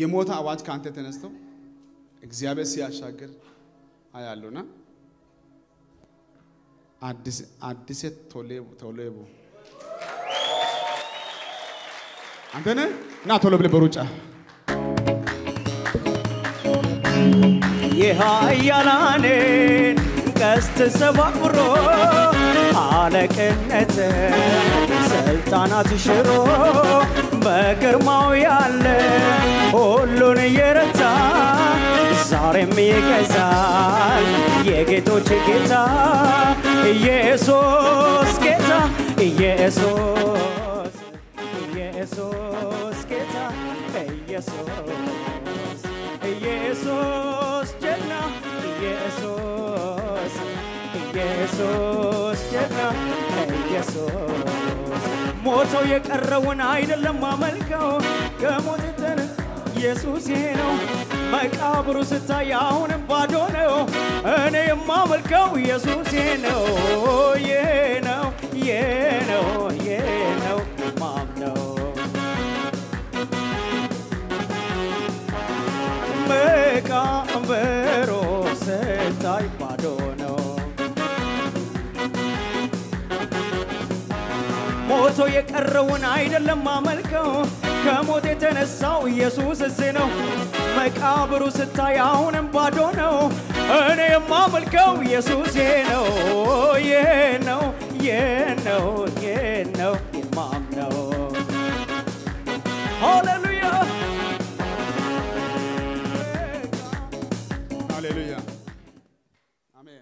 የሞተ አዋጅ ከአንተ ተነስቶ እግዚአብሔር ሲያሻግር አያሉና አዲስ አዲስ ቶሌቡ ቶሌቡ አንተ ነህ እና ቶሎ ብለህ በሩጫ የኃያላንን ቀስት ሰባብሮ አለቅነት ስልጣናት ሽሮ በግርማው ያለ ሁሉን እየረታ ዛሬም ይገዛል የጌቶች ጌታ ኢየሱስ ጌታ ኢየሱስ ኢየሱስ ጌታ ኢየሱስ ኢየሱስ ጀግና ኢየሱስ ኢየሱስ ጀግና ኢየሱስ ሞቶ የቀረውን አይደለም ማመልከው ከሞት የተነ ኢየሱስ ይሄ ነው መቃብሩ ስታይ አሁንም ባዶ ነው እኔ የማመልከው ኢየሱስ ይሄ ነው ይሄ ነው ይሄ ነው ይሄ ነው ማምነው መቃብሩ ስታይ ባዶ ነው ሞቶ የቀረውን አይደለም ማመልከው ከሞት የተነሳው ኢየሱስ እዚህ ነው። መቃብሩ ስታይ አሁንም ባዶ ነው። እኔ የማመልከው ኢየሱስ ይሄ ነው ይሄ ነው ይሄ ነው ይሄ ነው የማምነው ሃሌሉያ ሃሌሉያ አሜን።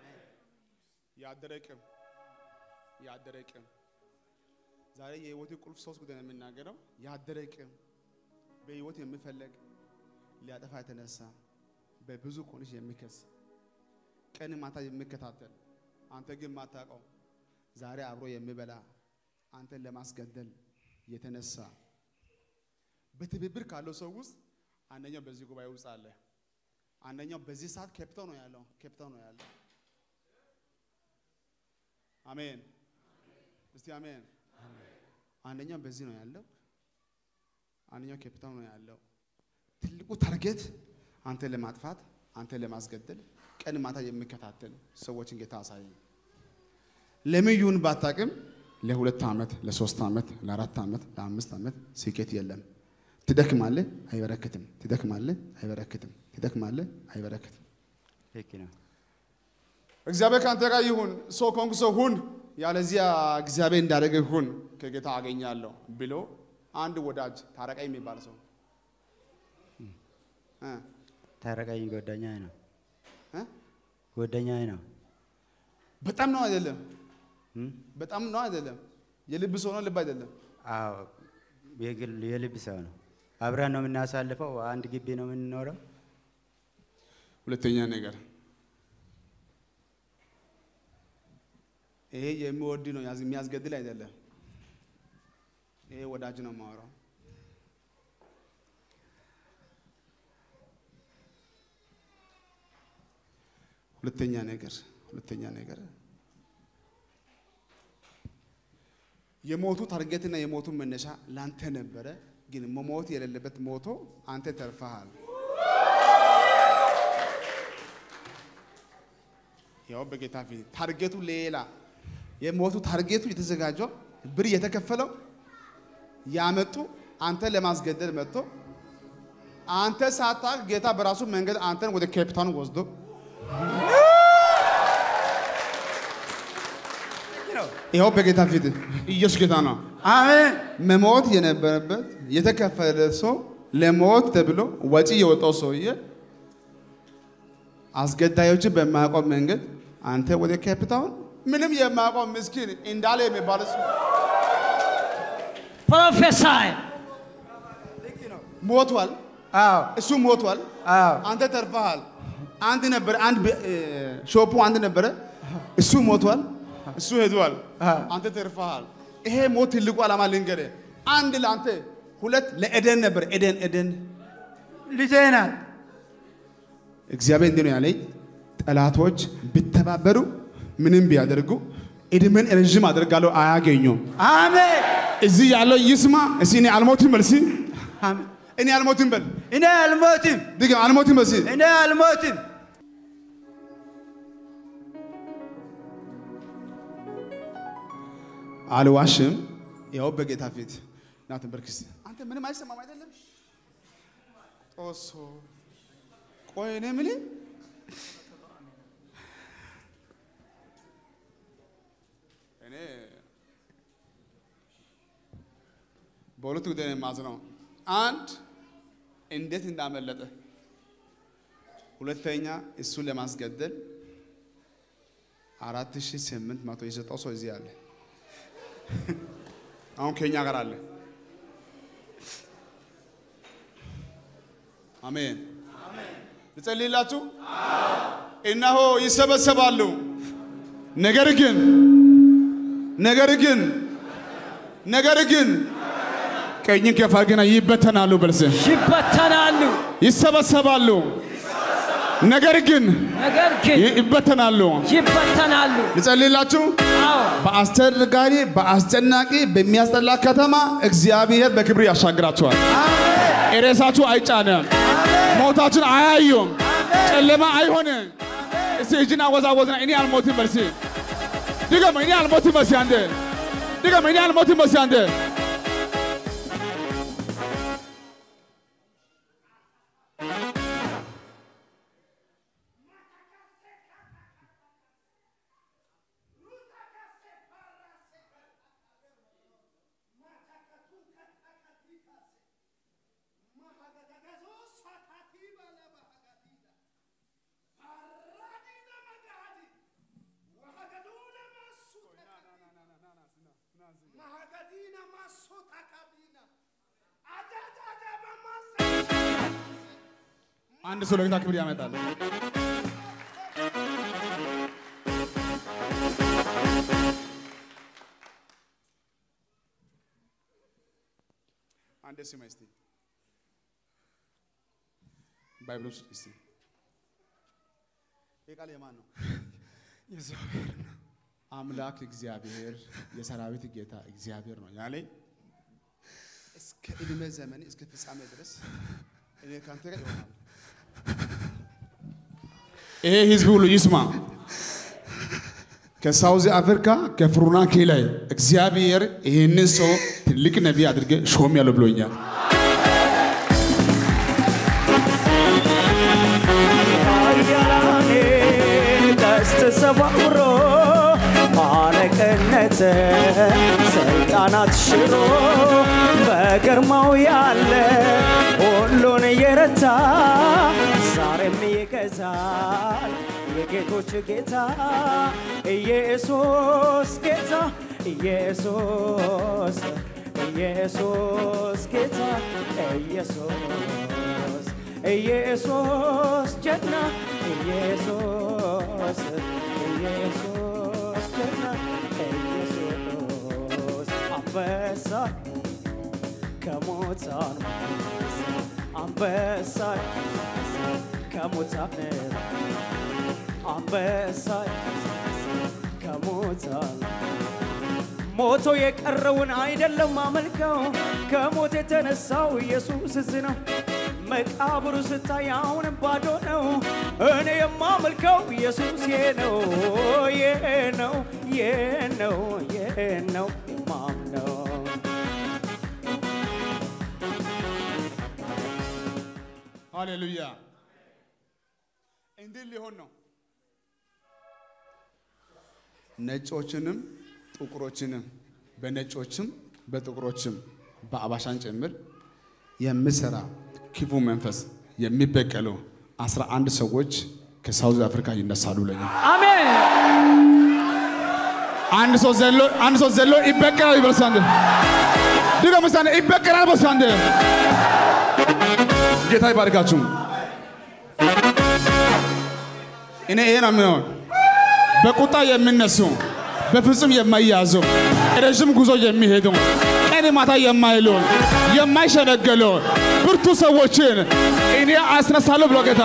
ያደረቅም ያደረቅም ዛሬ የህይወት ቁልፍ ሶስት ጉዳይ ነው የምናገረው። ያደረቅም በህይወት የሚፈለግ ሊያጠፋ የተነሳ በብዙ ኮንሽ የሚከስ ቀን ማታ የሚከታተል አንተ ግን ማታውቀው ዛሬ አብሮ የሚበላ አንተን ለማስገደል የተነሳ በትብብር ካለው ሰው ውስጥ አንደኛው በዚህ ጉባኤ ውስጥ አለ። አንደኛው በዚህ ሰዓት ኬፕታው ነው ያለው፣ ኬፕታው ነው ያለው። አሜን። እስቲ አሜን። አንደኛው በዚህ ነው ያለው፣ አንደኛው ኬፕታው ነው ያለው። ትልቁ ታርጌት አንተን ለማጥፋት አንተን ለማስገደል ቀን ማታ የሚከታተል ሰዎችን ጌታ አሳየኝ። ለምን ይሁን ባታቅም ለሁለት ዓመት፣ ለሶስት ዓመት፣ ለአራት ዓመት፣ ለአምስት ዓመት ስኬት የለም። ትደክማለህ፣ አይበረክትም። ትደክማለህ፣ አይበረክትም። ትደክማለህ፣ አይበረክትም። ልክ ነው። እግዚአብሔር ከአንተ ጋር ይሁን፣ ሰው ከሆንክ ሰው ሁን፣ ያለዚያ እግዚአብሔር እንዳደረገ ሁን፣ ከጌታ አገኛለሁ ብሎ አንድ ወዳጅ ታረቀኝ የሚባል ሰው እ ታረቀኝ ጓደኛዬ ነው እ ጓደኛዬ ነው። በጣም ነው አይደለም? እም? በጣም ነው አይደለም? የልብ ሰው ነው ልብ አይደለም? አዎ የግል የልብ ሰው ነው። አብረን ነው የምናሳልፈው። አንድ ግቢ ነው የምንኖረው። ሁለተኛ ነገር ይሄ የሚወድ ነው ያዝ- የሚያስገድል አይደለም። ይሄ ወዳጅ ነው የማወራው። ሁለተኛ ነገር ሁለተኛ ነገር የሞቱ ታርጌትና የሞቱ መነሻ ላንተ ነበረ፣ ግን መሞት የሌለበት ሞቶ አንተ ተርፈሃል። ያው በጌታ ፊት ታርጌቱ ሌላ የሞቱ ታርጌቱ የተዘጋጀው ብር የተከፈለው ያመጡ አንተ ለማስገደል መጥቶ አንተ ሳታውቅ ጌታ በራሱ መንገድ አንተን ወደ ኬፕታውን ወስዶ ይኸው በጌታ ፊት ኢየሱስ ጌታ ነው። አሜን። መሞት የነበረበት የተከፈለ ሰው ለሞት ተብሎ ወጪ የወጣው ሰውዬ አስገዳዮችን በማያውቀው መንገድ አንተ ወደ ኬፕታውን ምንም የማያውቀው ምስኪን እንዳለ የሚባል ሰው ፕሮፌሳይ ሞቷል። አዎ እሱ ሞቷል። አዎ አንተ ተርፈሃል። አንድ ነበረ፣ አንድ በ- እ፣ ሾፑ አንድ ነበረ። እሱ ሞቷል። እሱ ሄዷል። አንተ ተርፈሃል። ይሄ ሞት ትልቁ ዓላማ ልንገርህ፣ አንድ ለአንተ፣ ሁለት ለኤደን ነበር። ኤደን ኤደን ልጄ ናት። እግዚአብሔር እንዲህ ነው ያለኝ፣ ጠላቶች ቢተባበሩ ምንም ቢያደርጉ እድሜን ረዥም አደርጋለሁ፣ አያገኙም። አሜን እዚህ ያለው ይስማ። እስኪ እኔ አልሞትም መልሲ አሜን እኔ አልሞትም በል እኔ አልሞትም፣ ድገም አልሞትም በሲ እኔ አልሞትም። አልዋሽም። ያው በጌታ ፊት ና ተንበርክስ። አንተ ምንም አይሰማም አይደለም? ጦሶ ቆይ እኔ የምልህ እኔ በሁለት ጉዳይ ነው የማዝነው። አንድ እንዴት እንዳመለጠ፣ ሁለተኛ እሱን ለማስገደል አራት ሺህ ስምንት መቶ የሰጠው ሰው እዚህ አለ። አሁን ከኛ ጋር አለ። አሜን። ልጸልይላችሁ። እነሆ ይሰበሰባሉ፣ ነገር ግን ነገር ግን ነገር ግን ቀኝን ከፍ አድርገና ይበተናሉ። በልስ ይበተናሉ። ይሰበሰባሉ፣ ነገር ግን ነገር ግን ይበተናሉ። ይበተናሉ። ልጸልይላችሁ። አዎ በአስቸጋሪ በአስጨናቂ በሚያስጠላ ከተማ እግዚአብሔር በክብር ያሻግራችኋል። ሬሳችሁ አይጫንም፣ ሞታችን አያዩም፣ ጨለማ አይሆንም። እስቲ እጅን አወዛወዝና እኔ አልሞትም በል እስቲ ድገም። እኔ አልሞትም በል እስቲ አንዴ ድገም። እኔ አልሞትም በል እስቲ አንዴ አንድ ሰው ለጌታ ክብር ያመጣል። አንድ ስማ እስቲ ባይብል ውስጥ እስቲ ይህ ቃል የማን ነው? የእግዚአብሔር ነው። አምላክ እግዚአብሔር የሰራዊት ጌታ እግዚአብሔር ነው ያለኝ እስከ ዕድሜ ዘመን እስከ ፍጻሜ ድረስ እኔ ከአንተ ጋር ይሆናል። ይሄ ህዝብ ሁሉ ይስማ። ከሳውዝ አፍሪካ ከፍሩናኬ ላይ እግዚአብሔር ይህንን ሰው ትልቅ ነቢይ አድርገ ሾም ያለው ብሎኛል። ኃያላኔ ቀስት ሰባብሮ አለቅነት ስልጣናት ሽሮ በግርማው ያለ ሁሉን የረታ ዛሬም ይገዛል የጌቶች ጌታ ኢየሱስ ጌታ ኢየሱስ ኢየሱስ ጌታ ኢየሱስ ኢየሱስ ጀግና ኢየሱስ ኢየሱስ ጀግና ኢየሱስ አንበሳ ከሙታን አንበሳ ከሙታን አንበሳ ከሙታን ሞቶ የቀረውን አይደለም አመልከው ከሞት የተነሳው ኢየሱስ እዚህ ነው። መቃብሩ ስታይ አሁንም ባዶ ነው። እኔ የማመልከው ኢየሱስ ይሄ ነው ይሄ ነው ይሄ ነው ይሄ ነው የማምነው ሃሌሉያ። እንዲህ ሊሆን ነው። ነጮችንም ጥቁሮችንም በነጮችም በጥቁሮችም በአባሻን ጭምር የሚሰራ ክፉ መንፈስ የሚበቀሉ አስራ አንድ ሰዎች ከሳውዝ አፍሪካ ይነሳሉ። ለኛ አሜን። አንድ ሰው ዘሎ አንድ ሰው ዘሎ ይበቀላል ይበልስ አንድ ድገም እስቲ አንዴ ይበቀላል በስ አንድ ጌታ ይባርካችሁ። እኔ ይሄ ነው የሚሆን በቁጣ የሚነሱ በፍጹም የማይያዙ ረዥም ጉዞ የሚሄዱ ቀን ማታ የማይሉ የማይሸነገሉ ብርቱ ሰዎችን እኔ አስነሳለሁ ብሎ ጌታ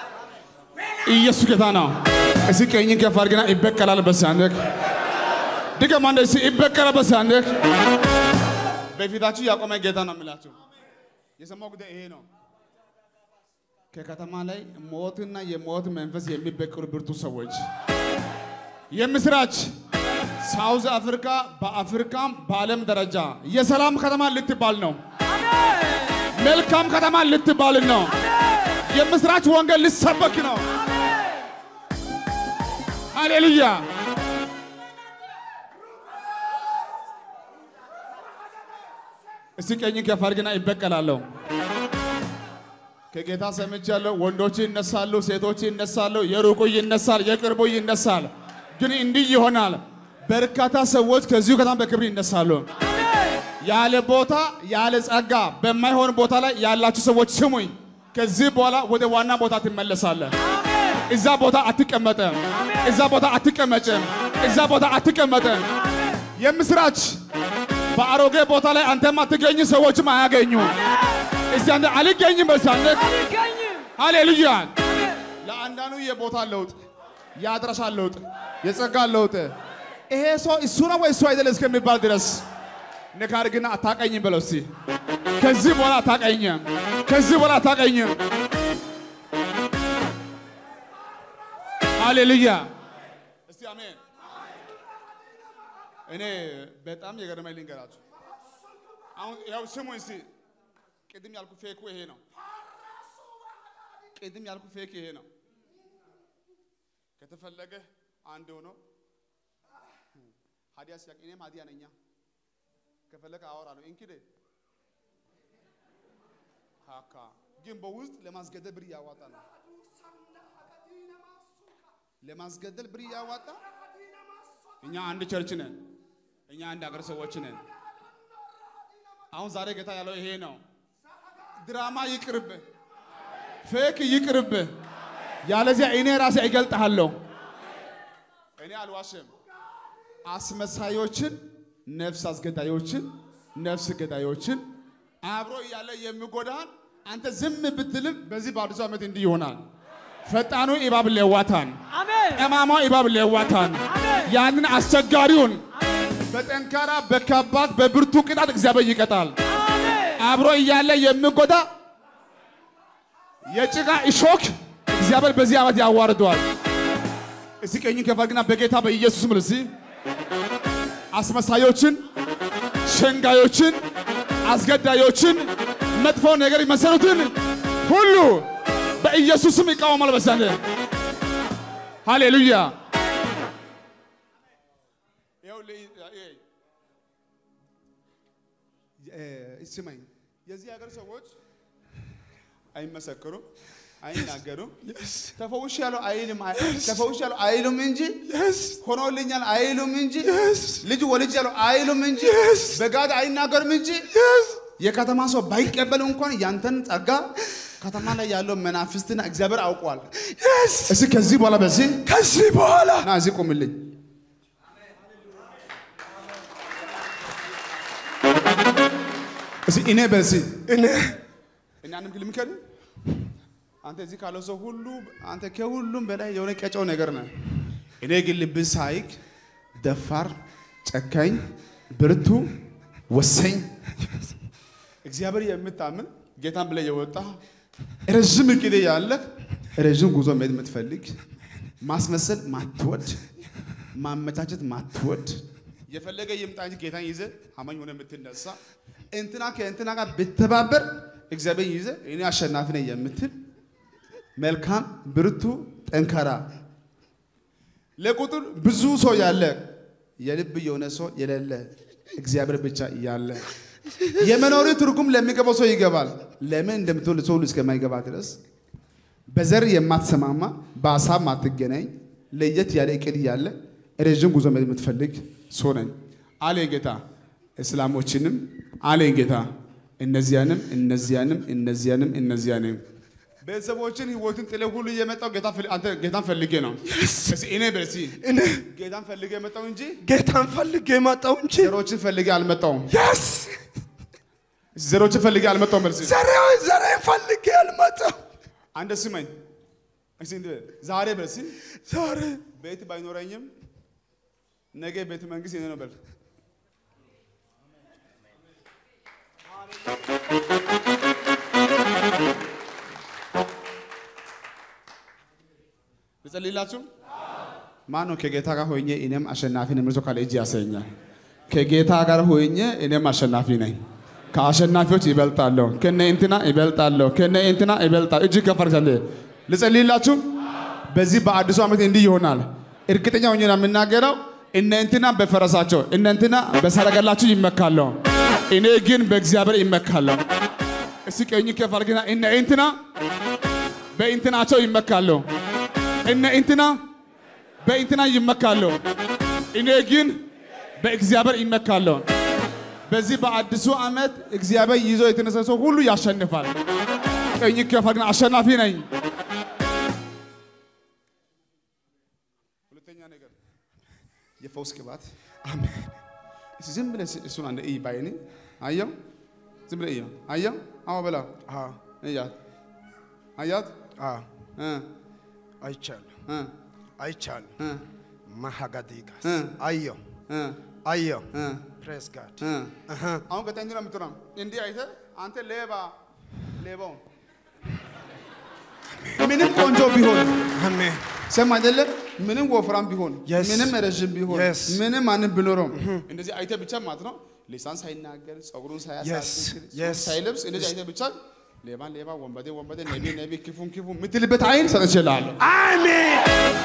ኢየሱስ ጌታ ነው። እስኪ ቀኝን ከፍ አድርግና ይበቀላል በሳንደክ ድገም አንዴ እስኪ ይበቀለ በሳንህ በፊታችሁ ያቆመ ጌታ ነው የሚላችሁ። የሰማው ጉዳይ ይሄ ነው። ከከተማ ላይ ሞትና የሞት መንፈስ የሚበቅሉ ብርቱ ሰዎች የምስራች ሳውዝ አፍሪካ በአፍሪካም በዓለም ደረጃ የሰላም ከተማ ልትባል ነው። መልካም ከተማ ልትባል ነው። የምስራች ወንጌል ሊሰበክ ነው። ሃሌሉያ። እስቲ ቀኝ ከፍ አድርግና ይበቀላለሁ። ከጌታ ሰምቻለሁ። ወንዶች ይነሳሉ፣ ሴቶች ይነሳሉ፣ የሩቁ ይነሳል፣ የቅርቡ ይነሳል። ግን እንዲህ ይሆናል። በርካታ ሰዎች ከዚሁ ከተማ በክብር ይነሳሉ። ያለ ቦታ ያለ ጸጋ በማይሆን ቦታ ላይ ያላችሁ ሰዎች ስሙኝ። ከዚህ በኋላ ወደ ዋና ቦታ ትመለሳለህ። እዛ ቦታ አትቀመጥም። እዛ ቦታ አትቀመጭም። እዛ ቦታ አትቀመጥም። የምስራች በአሮጌ ቦታ ላይ አንተም አትገኝ፣ ሰዎችም አያገኙ። እስቲ አንተ አልገኝም በሳነት ሃሌሉያ። ለአንዳንዱ የቦታ ለውጥ፣ የአድራሻ ለውጥ፣ የጸጋ ለውጥ ይሄ ሰው እሱ ነው ወይ እሱ አይደለም እስከሚባል ድረስ ንካር ግን አታቀኝም በለው እስቲ። ከዚህ በኋላ አታቀኝም፣ ከዚህ በኋላ አታቀኝም። ሃሌሉያ እስቲ አሜን። እኔ በጣም የገረመኝ ልንገራችሁ። አሁን ያው ስሙ እስቲ። ቅድም ያልኩ ፌኩ ይሄ ነው። ቅድም ያልኩ ፌክ ይሄ ነው። ከተፈለገ አንድ ሆኖ ሀዲያ ሲያቅ እኔም ሀዲያ ነኛ ከፈለገ አወራለሁ እንክዴ ካካ ግን በውስጥ ለማስገደል ብር እያዋጣ ነው። ለማስገደል ብር እያዋጣ እኛ አንድ ቸርች ነን። እኛ አንድ ሀገር ሰዎች ነን። አሁን ዛሬ ጌታ ያለው ይሄ ነው። ድራማ ይቅርብ፣ ፌክ ይቅርብ። ያለዚያ እኔ ራሴ እገልጥሃለሁ። እኔ አልዋሽም። አስመሳዮችን፣ ነፍስ አስገዳዮችን፣ ነፍስ ገዳዮችን አብሮ እያለ የሚጎዳን አንተ ዝም ብትልም በዚህ በአዲሱ ዓመት እንዲህ ይሆናል። ፈጣኑ እባብ ሌዋታን፣ ጠማማው እባብ ሌዋታን ያንን አስቸጋሪውን በጠንካራ በከባድ በብርቱ ቅጣት እግዚአብሔር ይቀጣል። አብሮ እያለ የሚጎዳ የጭቃ እሾክ እግዚአብሔር በዚህ ዓመት ያዋርደዋል። እስቲ ቀኝ ከፋግና በጌታ በኢየሱስ ስም እስቲ አስመሳዮችን፣ ሸንጋዮችን፣ አስገዳዮችን፣ መጥፎ ነገር የመሰሉትን ሁሉ በኢየሱስ ስም ይቃወማል። በሳነ ሃሌሉያ። ስማኝ፣ የዚህ ሀገር ሰዎች አይመሰክሩም፣ አይናገሩም። ተፈውሽ ያለው አይልም ተፈውሽ ያለው አይሉም እንጂ ሆኖልኛል አይሉም እንጂ ልጅ ወልጅ ያለው አይሉም እንጂ በጋድ አይናገሩም እንጂ የከተማ ሰው ባይቀበል እንኳን ያንተን ጸጋ ከተማ ላይ ያለው መናፍስትና እግዚአብሔር አውቋል። እስኪ ከዚህ በኋላ በዚህ ከዚህ በኋላ ና እዚህ ቁምልኝ። እስኪ እኔ በዚህ እኔ እናንም ልምከር አንተ እዚህ ካለው ሰው ሁሉ አንተ ከሁሉም በላይ የሆነ ቀጨው ነገር ነህ። እኔ ግን ልብህ ሳይክ ደፋር፣ ጨካኝ፣ ብርቱ፣ ወሰኝ እግዚአብሔር የምታምን ጌታን ብለህ የወጣ ረዥም እቅድ ያለህ ረዥም ጉዞ መሄድ የምትፈልግ ማስመሰል ማትወድ ማመቻቸት ማትወድ የፈለገ ይምጣ እንጂ ጌታን ይዘህ አማኝ ሆነ የምትነሳ እንትና ከእንትና ጋር ብተባበር እግዚአብሔር ይዘህ እኔ አሸናፊ ነኝ የምትል መልካም ብርቱ ጠንካራ ለቁጥር ብዙ ሰው ያለ የልብ የሆነ ሰው የሌለ እግዚአብሔር ብቻ ያለ የመኖሪ ትርጉም ለሚገባው ሰው ይገባል። ለምን እንደምትወልድ ሰው ሁሉ እስከማይገባ ድረስ በዘር የማትሰማማ በሀሳብ ማትገናኝ ለየት ያለ እቅድ ያለ ረዥም ጉዞ መሄድ የምትፈልግ ሰው ነኝ አለ ጌታ። እስላሞችንም አለ ጌታ እነዚያንም እነዚያንም እነዚያንም እነዚያንም ቤተሰቦችን ህይወትን ጥለ ሁሉ የመጣው ጌታ ፈል- አንተ ጌታን ፈልጌ ነው። እስኪ እኔ በሲ እኔ ጌታን ፈልጌ የመጣው እንጂ ጌታን ፈልጌ መጣሁ እንጂ ዘሮችን ፈልጌ አልመጣውም። የስ ዘሮችን ፈልጌ አልመጣውም። መልሲ ዘሬ ዘሬ ፈልጌ አልመጣሁ አንተ ስመኝ እስኪ እንደ ዛሬ በሲ ዛሬ ቤት ባይኖረኝም ነገ ቤተ መንግስት የኔ ነው በል። ልጸልይላችሁ። ማን ነው ከጌታ ጋር ሆኜ እኔም አሸናፊ ነኝ ብሎ ካለ እጅ ያሰኛል። ከጌታ ጋር ሆኜ እኔም አሸናፊ ነኝ። ከአሸናፊዎች ይበልጣለሁ። ከነ እንትና ይበልጣለሁ። ከነ እንትና ይበልጣለሁ። እጅ ከፍ አድርጋለሁ። ልጸልይላችሁ። በዚህ በአዲሱ ዓመት እንዲህ ይሆናል። እርግጠኛ ሆኜ ነው የምናገረው። እነ እንትና በፈረሳቸው እነ እንትና በሰረገላቸው ይመካለሁ። እኔ ግን በእግዚአብሔር ይመካለሁ። እስኪ ቀኝ ከፍ አድርግና እነ እንትና በእንትናቸው ይመካለሁ። እነ እንትና በእንትና ይመካለሁ። እኔ ግን በእግዚአብሔር ይመካለሁ። በዚህ በአዲሱ ዓመት እግዚአብሔር ይዞ የተነሳ ሰው ሁሉ ያሸንፋል። ቀኝ ከፍ አድርግና አሸናፊ ነኝ። ሁለተኛ ነገር የፈውስ ቅባት አሜን። እስኪ ዝም ብለህ እሱን አንድ እይ ባይኔ አየው። ዝም ብለህ እየው አየው። አዎ በላ አዎ እያት አያት አዎ እ አይቻለሁ እ አይቻለሁ እ ማሃጋዲጋስ እ አየሁ እ አየሁ እ ፕሬስ ጋድ እ አሁን ቀጣይ እንዲህ ነው የምትሆነው። እንዲህ አይተህ አንተ ሌባ ሌባውን ምንም ቆንጆ ቢሆን አሜን ሰም አይደለም ምንም ወፍራም ቢሆን Yes. ምንም ረዥም ቢሆን Yes. ምንም ማንም ቢኖረው እንደዚህ አይተህ ብቻ ማለት ነው ሊሳን ሳይናገር ጸጉሩን Yes. ሳያሳድግ Yes. ሳይለብስ እንደዚህ አይተህ ብቻ ሌባን ሌባ ወንበዴ ወንበዴ ነቢ ነቢ ክፉን ክፉ የምትልበት አይን ሰጥቼልሃለሁ። አሜን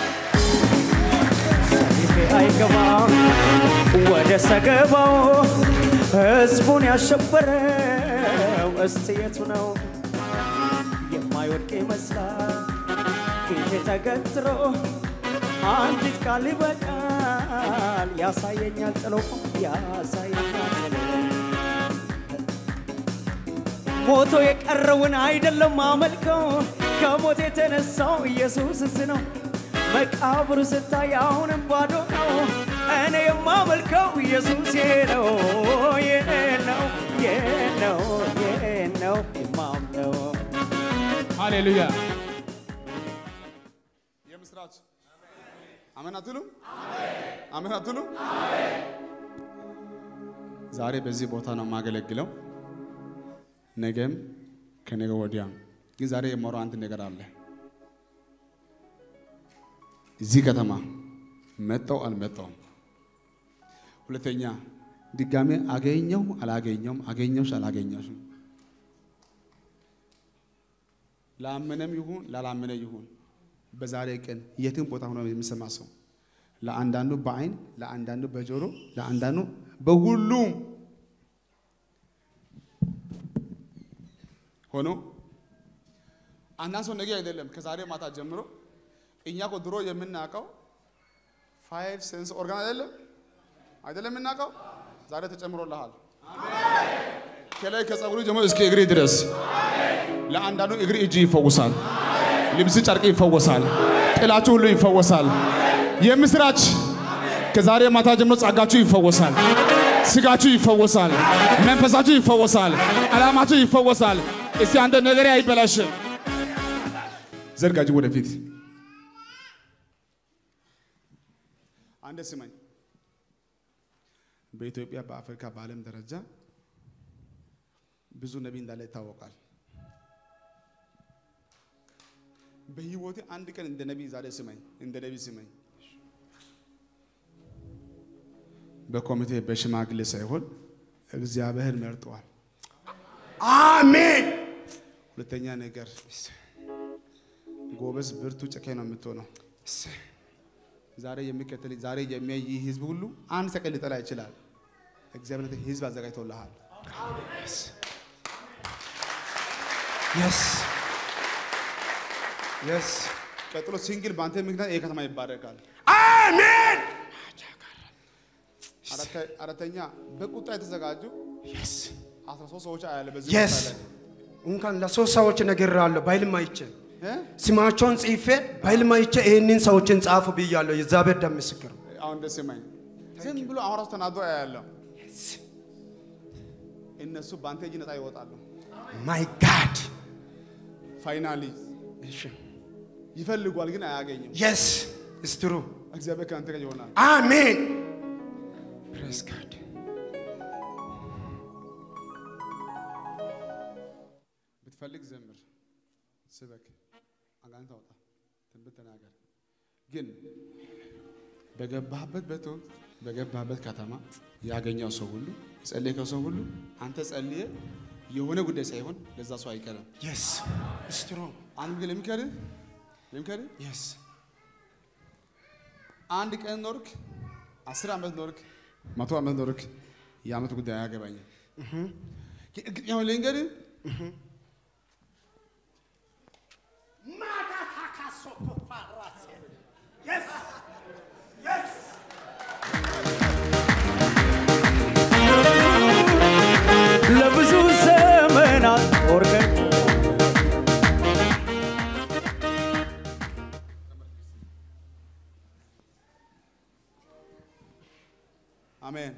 ሰይፌ አይገባም ወደ ሰገባው ህዝቡን ያሸበረው እስቲ የቱ ነው የማይወድቅ ይመስላል ፊቴ ተገትሮ አንዲት ቃል ይበቃል ያሳየኛል ጥሎ ያሳየኛል ጥሎ ሞቶ የቀረውን አይደለም አመልከው ከሞት የተነሳው ኢየሱስ እስ ነው። መቃብሩ ስታይ አሁንም ባዶ ነው። እኔ የማመልከው ኢየሱስ ይሄ ነው ይሄ ነው ይሄ ነው ይሄ ነው የማምነው ሃሌሉያ የምስራች አሜን አትሉም? አሜን አትሉም? ዛሬ በዚህ ቦታ ነው የማገለግለው፣ ነገም ከነገ ወዲያም። ግን ዛሬ የማወራው አንድ ነገር አለ። እዚህ ከተማ መጣው አልመጣውም፣ ሁለተኛ ድጋሜ አገኘው አላገኘውም፣ አገኘውሽ አላገኘሽም ላመነም ይሁን ላላመነ ይሁን በዛሬ ቀን የትም ቦታ ሆኖ የሚሰማ ሰው ለአንዳንዱ በአይን ለአንዳንዱ በጆሮ ለአንዳንዱ በሁሉም ሆኖ አንዳንድ ሰው ነገ አይደለም ከዛሬ ማታ ጀምሮ እኛ እኮ ድሮ የምናውቀው ፋይቭ ሴንስ ኦርጋን አይደለም አይደለም የምናውቀው ዛሬ ተጨምሮልሃል ከላይ ከጸጉሩ ጀምሮ እስከ እግሪ ድረስ ለአንዳንዱ እግር እጅ ይፈወሳል፣ ልብስ ጨርቅ ይፈወሳል፣ ጥላችሁ ሁሉ ይፈወሳል። የምስራች ከዛሬ ማታ ጀምሮ ጸጋችሁ ይፈወሳል፣ ስጋችሁ ይፈወሳል፣ መንፈሳችሁ ይፈወሳል፣ ዓላማችሁ ይፈወሳል። እስቲ አንተ ነገር አይበላሽም። ዘርጋጅ ወደፊት አንደ ስማኝ። በኢትዮጵያ በአፍሪካ በዓለም ደረጃ ብዙ ነቢይ እንዳለ ይታወቃል። በህይወቴ አንድ ቀን እንደ ነቢይ ዛሬ ስመኝ፣ እንደ ነቢይ ስመኝ። በኮሚቴ በሽማግሌ ሳይሆን እግዚአብሔር መርጠዋል። አሜን ሁለተኛ ነገር ጎበዝ፣ ብርቱ፣ ጨካኝ ነው የምትሆነው። ዛሬ የሚከተል ዛሬ የሚያይ ይህ ህዝብ ሁሉ አንድ ሰቀን ሊጠላ ይችላል። እግዚአብሔር ለአንተ ህዝብ አዘጋጅቶልሃል። የስ የስ ቀጥሎ ሲንግል በአንተ ምክንያት ይህ ከተማ ይባረካል። አሜን አራተ- አራተኛ በቁጣ የተዘጋጁ የስ አስራ ሶስት ሰዎች አያለ በዚህ የስ ቦታ ላይ እንኳን ለሶስት ሰዎች ነግሬሃለሁ። በህልም አይቼ እ? ስማቸውን ጽፌ በህልም አይቼ ይህንን ሰዎችን ጻፉ ብያለሁ። የእግዚአብሔር ደም ምስክር ነው። አሁን ደስ የማኝ ዝም ብሎ አሁን ራሱ ተናዶ ያለው እነሱ በአንተ እጅ ነፃ ይወጣሉ። ማይ ጋድ ፋይናሊ ይፈልጓል ግን አያገኝም። የስ ስትሩ እግዚአብሔር ከአንተ ጋር ይሆናል። አሜን Praise God. ብትፈልግ ዘምር፣ ስበክ፣ አጋንንት አውጣ፣ ትንቢት ተናገር። ግን በገባህበት ቤት በገባህበት ከተማ ያገኘው ሰው ሁሉ የጸለየከው ሰው ሁሉ አንተ ጸልየ የሆነ ጉዳይ ሳይሆን ለዛ ሰው አይቀርም። Yes. Strong. አንድ ግን ለሚከርህ ለሚከርህ Yes. አንድ ቀን ኖርክ፣ አስር ዓመት ኖርክ፣ መቶ ዓመት ኖርክ፣ የዓመት ጉዳይ አያገባኝም። እርግጠኛውን ልንገርህ ለብዙ ዘመናት ወርቀን አሜን።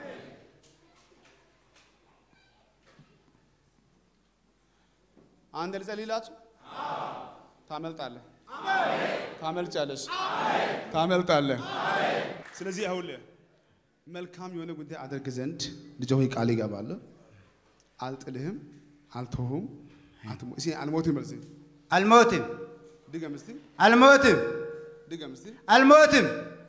አንድ ልጸልይላችሁ። ታመልጣለህ፣ ታመልጫለሽ፣ ታመልጣለህ። ስለዚህ አሁን መልካም የሆነ ጉዳይ አደርግ ዘንድ ልጅ ሆይ ቃል ይገባለሁ። አልጥልህም፣ አልተውህም፣ አትሞ- እስኪ አልሞትም በል እስኪ። አልሞትም። ድገም እስኪ፣ አልሞትም። ድገም እስኪ። አልሞትም።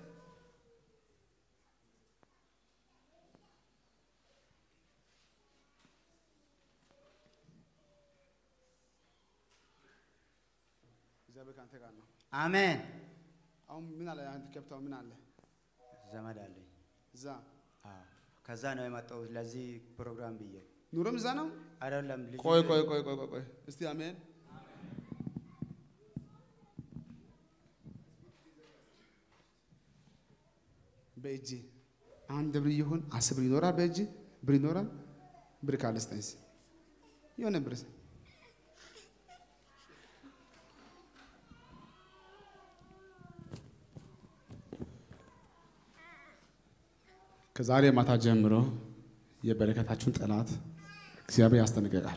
እግዚአብሔር ከአንተ ጋር ነው። አሜን። አሁን ምን አለ? አንተ ከብታው ምን አለ? ዘመድ አለኝ። እዛ አዎ። ከዛ ነው የመጣሁት ለዚህ ፕሮግራም ብዬ ኑሮም እዛ ነው። አይደለም። ልጁ ቆይ ቆይ ቆይ ቆይ ቆይ ቆይ እስቲ አሜን። በእጅ አንድ ብር ይሁን አስር ብር ይኖራል። በእጅ ብር ይኖራል። ብር ካለ ስጠኝ እስኪ የሆነ ብር ስጠኝ። ከዛሬ ማታ ጀምሮ የበረከታችሁን ጠላት እግዚአብሔር ያስጠነቅቃል።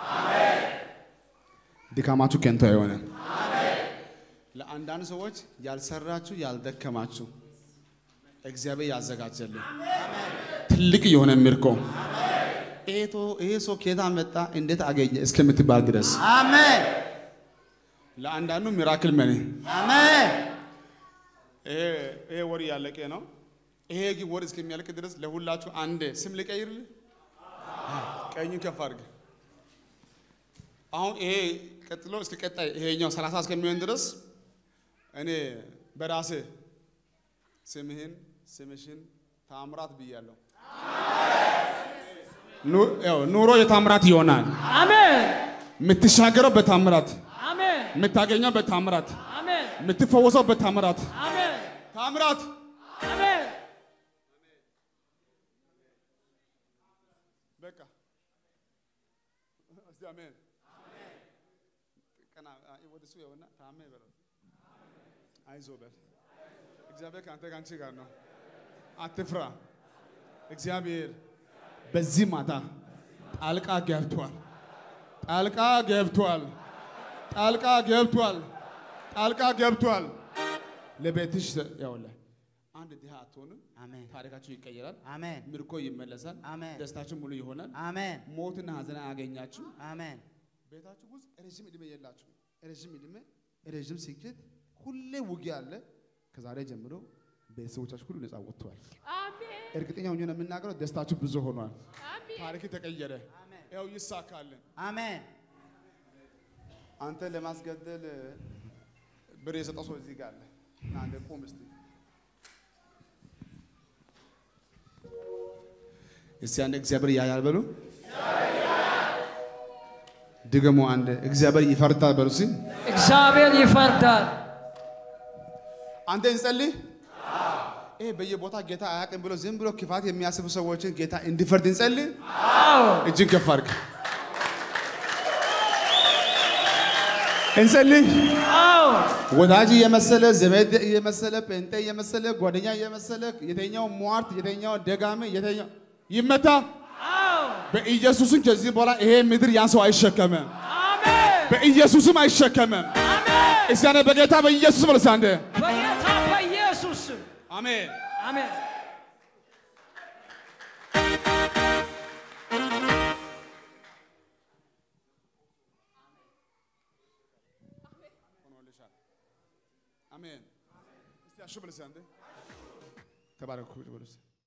ድካማችሁ ከንቱ አይሆንም። ለአንዳንድ ሰዎች ያልሰራችሁ ያልደከማችሁ እግዚአብሔር ያዘጋጀልን ትልቅ የሆነ ምርኮ ኤቶ ይሄ ሰው ከየት መጣ እንዴት አገኘ እስከምትባል ድረስ አሜን። ለአንዳንዱ ሚራክል መኔ አሜን። ይሄ ይሄ ወር እያለቀ ነው። ይሄ ግን ወር እስከሚያልቅ ድረስ ለሁላችሁ አንድ ስም ልቀይርልህ። ቀኙን ከፍ አድርግ። አሁን ይሄ ቀጥሎ እስከ ቀጣይ ይሄኛው ሰላሳ እስከሚሆን ድረስ እኔ በራሴ ስምህን ስምሽን ታምራት ብያለሁ። ኑ- ያው ኑሮ የታምራት ይሆናል። አሜን የምትሻገረው በታምራት፣ አሜን የምታገኘው በታምራት፣ አሜን የምትፈወሰው በታምራት አሜን ታምራት አሜን በቃ እስቲ አሜን። ቀና አይ፣ ወደ እሱ ይኸውና ታሜ በለው። አይዞህ በል። እግዚአብሔር ከአንተ ከአንቺ ጋር ነው። አትፍራ። እግዚአብሔር በዚህ ማታ ጣልቃ ገብቷል። ጣልቃ ገብቷል። ጣልቃ ገብቷል። ጣልቃ ገብቷል። ለቤትሽ ያውልህ አንድ ድሃ አትሆንም። አሜን። ታሪካችሁ ይቀየራል። አሜን። ምርኮ ይመለሳል። አሜን። ደስታችሁ ሙሉ ይሆናል። አሜን። ሞትና ሐዘን አያገኛችሁ። አሜን። ቤታችሁ ውስጥ ረዥም ዕድሜ የላችሁ። ረዥም ዕድሜ፣ ረዥም ስኬት፣ ሁሌ ውጊያ አለ። ከዛሬ ጀምሮ ቤተሰቦቻችሁ ሁሉ ነፃ ወጥተዋል። እርግጠኛ ሆኜ ነው የምናገረው። ደስታችሁ ብዙ ሆኗል። ታሪክ ተቀየረ። ያው ይሳካልን። አሜን። አንተ ለማስገደል ብር የሰጠው ሰው እዚህ ጋር አለ። ና አንዴ ቁም እስቲ። እስቲ አንድ እግዚአብሔር ያያል በሉ። ድገሙ አንድ እግዚአብሔር ይፈርዳል በሉ። እስቲ እግዚአብሔር ይፈርዳል አንተ እንጸልይ። ይሄ በየቦታ ጌታ አያውቅም ብሎ ዝም ብሎ ክፋት የሚያስቡ ሰዎችን ጌታ እንዲፈርድ እንጸልይ። እጅን ከፍ አድርግ እንጸልይ። አዎ ወዳጅ የመሰለ ዘመድ የመሰለ ጴንጤ የመሰለ ጓደኛ የመሰለ የተኛው ሟርት የተኛው ደጋሚ የተኛው ይመታ አዎ በኢየሱስም ከዚህ በኋላ ይሄ ምድር ያን ሰው አይሸከምም። አሜን በኢየሱስም አይሸከምም። አሜን እስቲ አንዴ በጌታ በኢየሱስ መልስ አንዴ በጌታ በኢየሱስ ስም አሜን። አሜን ተከፍቶልሻል። አሜን። እስቲ አሹ ብለሽ አንዴ ተባረኩ ብለሽ